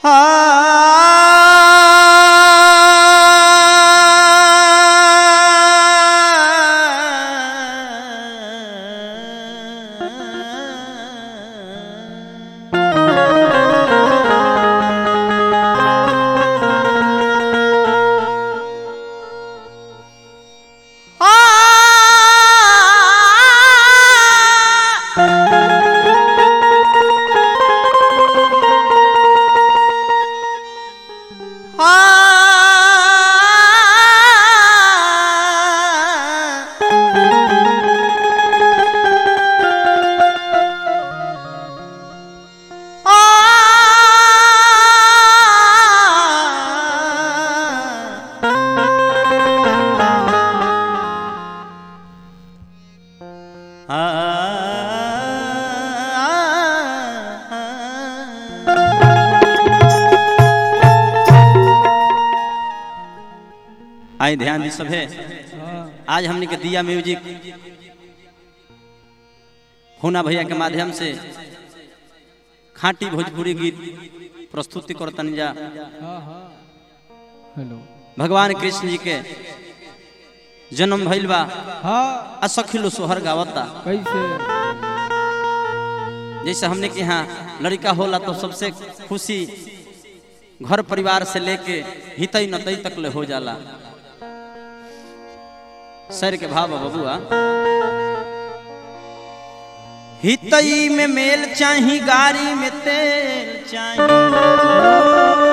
आए ध्यान दी सभे आज हमने के दिया म्यूजिक होना भैया के माध्यम से खाटी भोजपुरी गीत प्रस्तुति करतन जा हेलो भगवान कृष्ण जी के जन्म भइल बा हाँ आ सखिलो सोहर गावता कैसे जैसे हमने के यहाँ लड़का होला तो सबसे खुशी घर परिवार से लेके हितई नतई तक ले हो जाला सर के भाव बा बबुआ हितई में मेल चाही गाड़ी में तेल चाही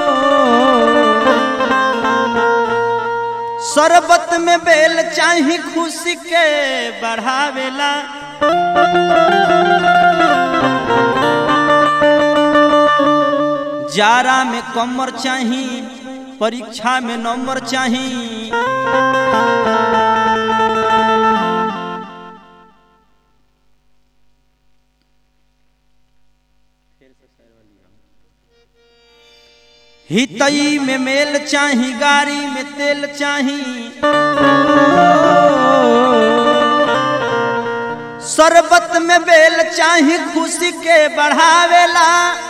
शरबत में बेल चाही खुशी के बढ़ावेला जारा में कमर चाही परीक्षा में नंबर चाही हितई में मेल चाही गाड़ी में तेल चाही शरबत में बेल चाही खुशी के बढ़ावेला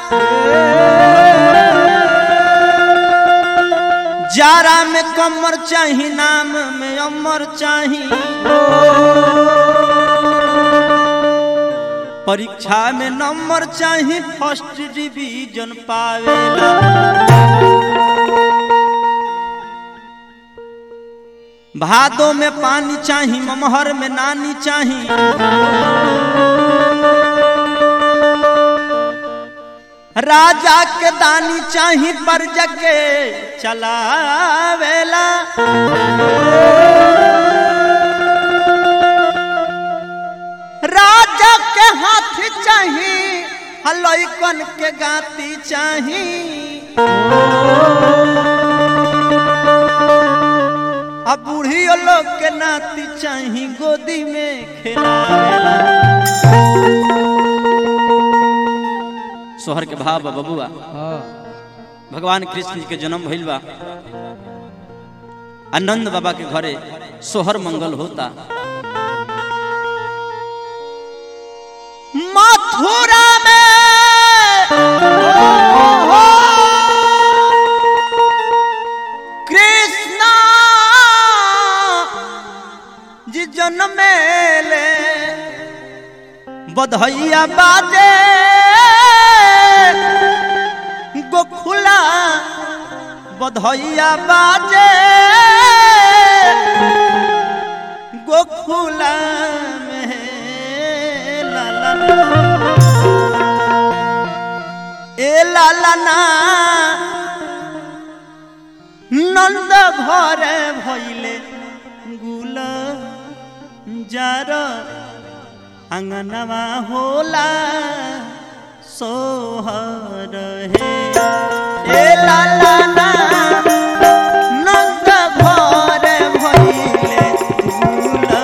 जारा में कमर चाही नाम में अमर चाही परीक्षा में नंबर चाही फर्स्ट डिवीजन पावेला भादो में पानी चाही ममहर में नानी चाही राजा के दानी चाही पर जके चलावेला राजा के हाथ चाही हलैकन के गाती चाही अब बूढ़ी लोग के नाती चाही गोदी में खेलावेला सोहर के भाव बा बबुआ हाँ भगवान कृष्ण जी के जन्म भइल बा आनंद बाबा के घरे सोहर मंगल होता मथुरा में कृष्ण जी जन्मेले बधैया बाजे गोखुला बधैया बाजे गोखुला में लाला ए लाला ना नंद घरे भइले गुला जार अंगनवा होला सोहर हे ए लाला ना नंद घरे भइले गुला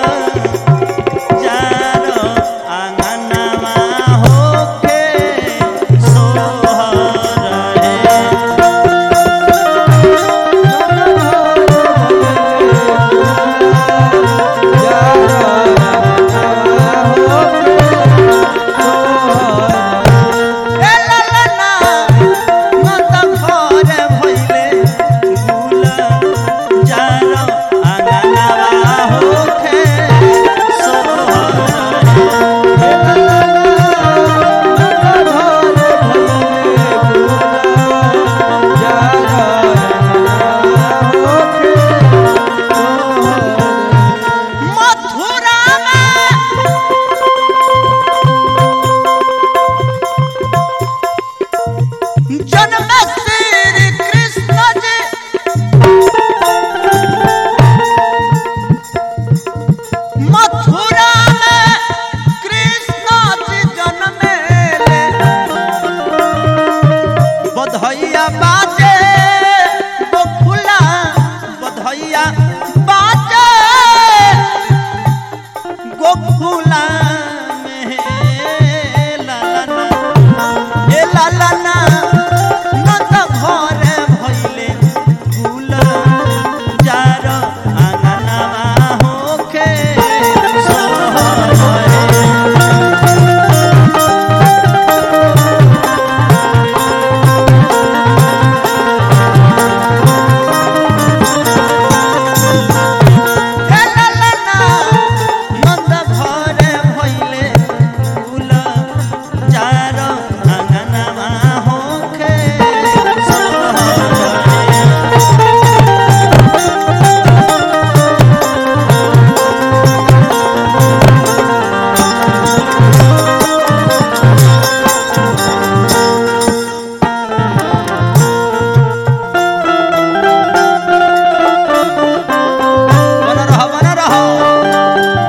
जार अंगनवा होके सोहर हे ए लाला ना जन्म श्री कृष्ण जी मथुरा में कृष्ण जी जन्मे बधैया बाजे गोकुला बधैया बाजे गोकुला में लालना ए लालना नंद घरे भइले फूल जार आंगनवा होके सोहरे हे लालना नंद घरे भइले फूल जार आंगनवा होके सोहरे बना रहा बना रहा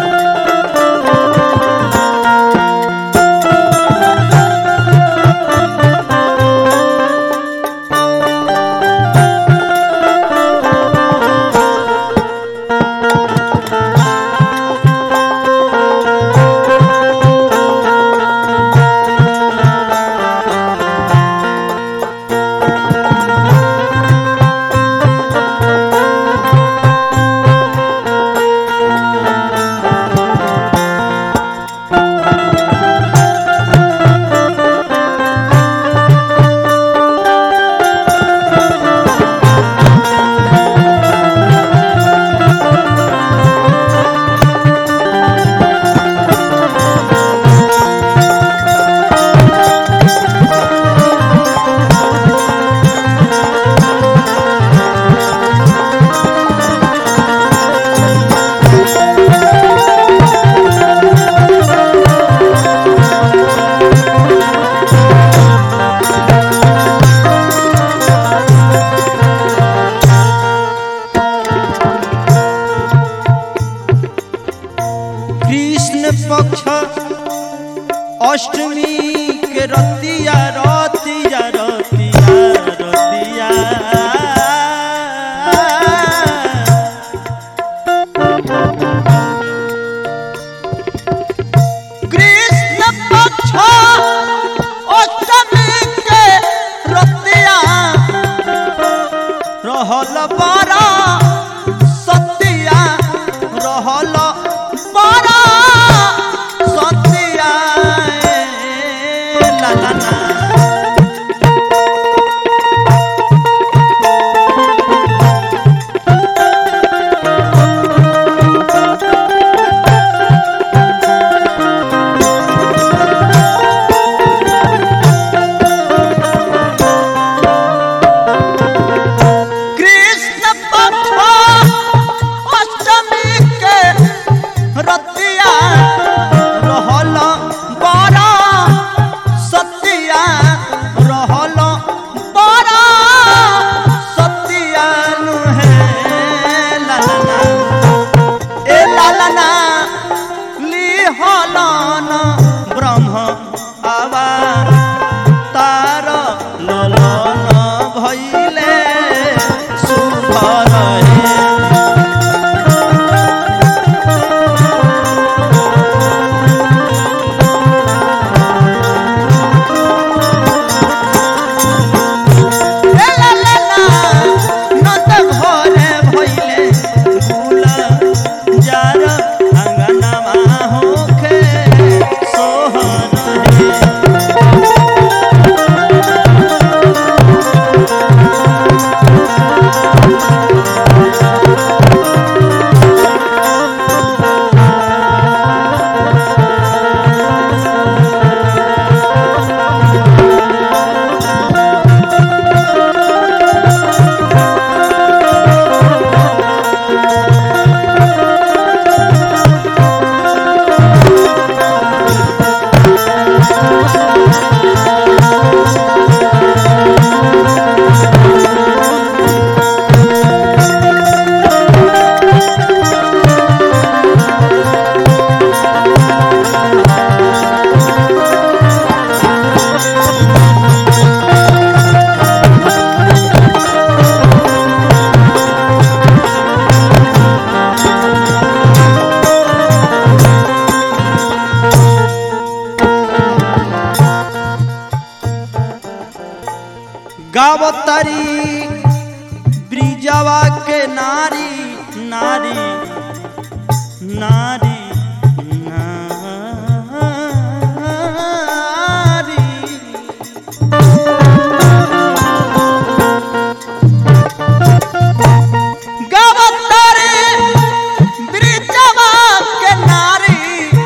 कृष्ण पक्ष अष्टमी के रतिया रतिया रतिया रतिया कृष्ण पक्ष अष्टमी के रतिया रहल बड़ा सतिया रहल बड़ा सतिया ए ला ला ला। कृष्ण गावतारी ब्रिजवा के नारी नारी नारी नारी गावतारी ब्रिजवा के नारी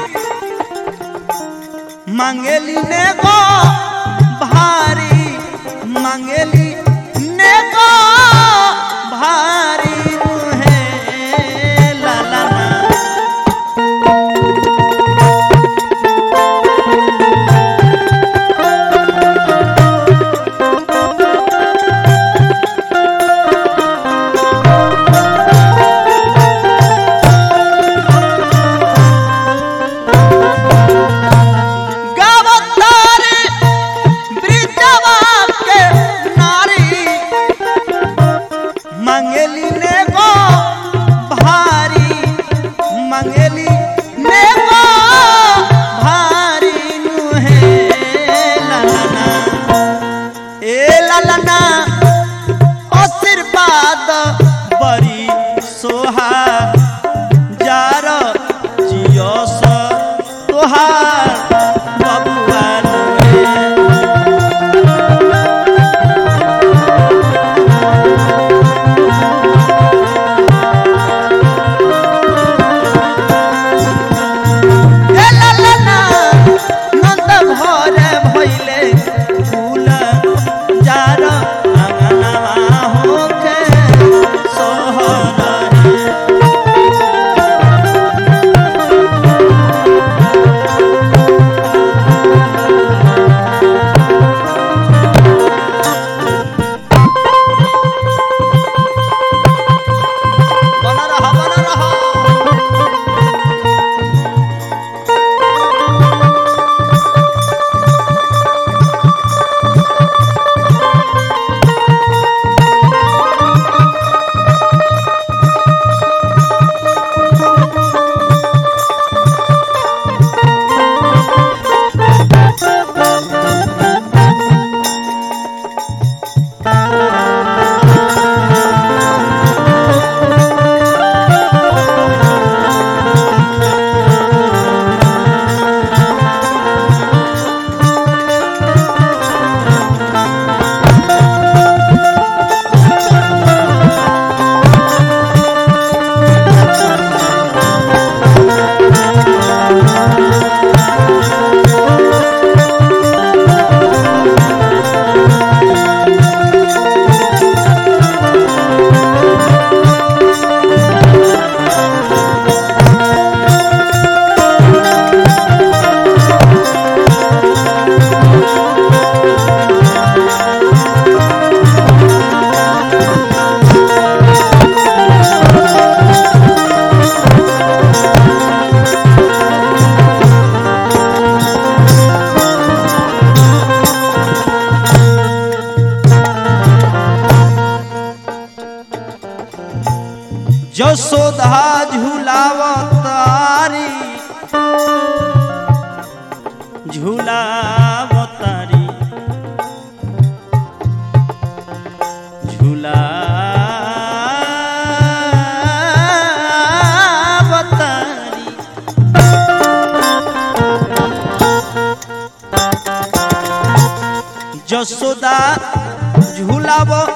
मांगेली ने गो भारी मांगेली ने गो भारी मुहे ला ला ला गावतारी ब्रिजवा के नारी मंगेली ने गो भारी मंगेली ने गो भारी नुहे ललना ए ललना आशीर्वाद बड़ी सोहा जार जियस तोहार बबुआ नुहे ए ला ला ला, नंद भरे भइले फूल जार अंगनवा होके सोहर बना रहा बना रहा जसोधा झूलावतारी झूलावतारी झूलावतारी जसोदा झूलाव